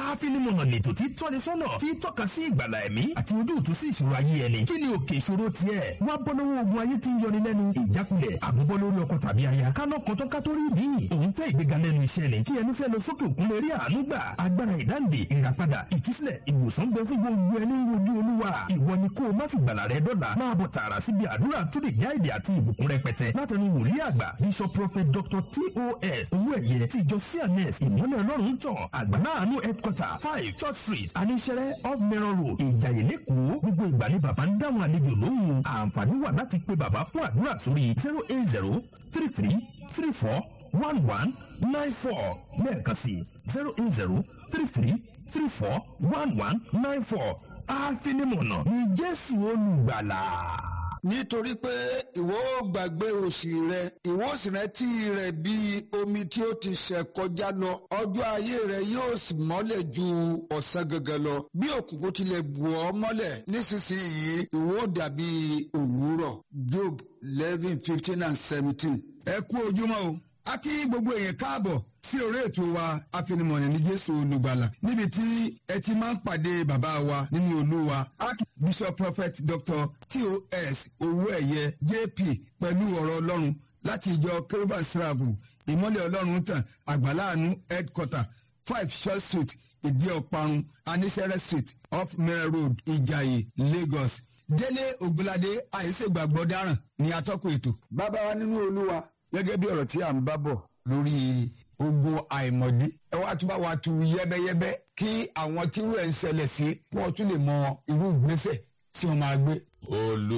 àfinimọ̀nà lètò tí tọ́ni sọ́nà tí tọ́ka sí ìgbàlà ẹ̀mí àti ojútùú sí ìṣòro ayé ẹni kí ni òkè ìṣòro tiẹ̀ wá bọ́ lọ́wọ́ ogun ayé tí ń yọni lẹ́nu ìjákulẹ̀ àgùnbọ́ lórí ọkọ tàbí aya kánà kọ́tọ́ kátólì bí òun fẹ́ ìgbéga lẹ́nu iṣẹ́ ni kí ẹni fẹ́ lọ sókè òkun lè rí àánú gbà agbára ìdáǹdè ìràpadà ìtúsílẹ̀ ìwòsàn bẹ fún gbogbo ẹni ń wojú olúwa ìwọ ni kó o má fi gbàlà rẹ dọ́là máa bọ̀ tààrà síbi àdúrà tó lè já èdè àti ìbùkún rẹpẹtẹ látẹnu wòlíì àgbà bishop prophet dr tos owó ẹ̀yẹ ti ìjọ cns ìmọ̀lẹ̀ ọlọ́run tàn àgbàlá àánú headquarter five church street aníṣẹ́rẹ́ off mẹ́rọ̀ road ìjàyè lẹ́kọ̀ọ́ gbogbo ìgbà ni bàbá ń dáhùn àlejò lóhùn àǹfààní wà láti pe bàbá fún àdúrà sórí zero eight zero three three three four one one nine four lẹ́ẹ̀kan sí zero eight zero three three three four one one nine four àfinimọ̀nà ní jésù olùgbàlà nítorí pé ìwọ ò gbàgbé òṣì rẹ ìwọ ò sì rántí rẹ bí omi tí ó ti ṣẹ̀ kọjá lọ ọjọ́ ayé rẹ yóò sì mọ́lẹ̀ ju ọ̀sán gangan lọ bí òkùnkùn tilẹ̀ bù ọ́ mọ́lẹ̀ nísinsìnyí ìwọ ò dàbí òwúrọ̀ job eleven fifteen and seventeen. ẹ kú ojúmọ́ o a kí gbogbo èèyàn káàbọ̀ sí orí ètò wa afinimọ̀nì ní jésù olùgbàlà níbi tí ẹ ti máa ń pàdé bàbá wa nínú olúwa bishop prophet dr tos owóẹ̀yẹ jp pẹ̀lú ọ̀rọ̀ ọlọ́run láti ìjọ kérúbà sírààbù ìmọ́lẹ̀ ọlọ́run tàn àgbàláàánú headquarter five short street ìdí ọ̀parun anísẹ́rẹ́ street off mẹ́rẹ̀ road ìjàyè lagos délé ògbóládé àìsègbàgbọ́ dáràn ní atọ́kùn ètò. bàbá wa nínú olúwa gẹ́gẹ́ bí ọ̀rọ̀ tí à ń bá bọ̀ lórí ogun àìmọ̀dí ẹ wá tún bá wa tu yẹ́bẹ́yẹ́bẹ́ kí àwọn tírú ẹ̀ ń ṣẹlẹ̀ sí wọ́n tún lè mọ irú ìgbésẹ̀ tí wọ́n máa gbé. olú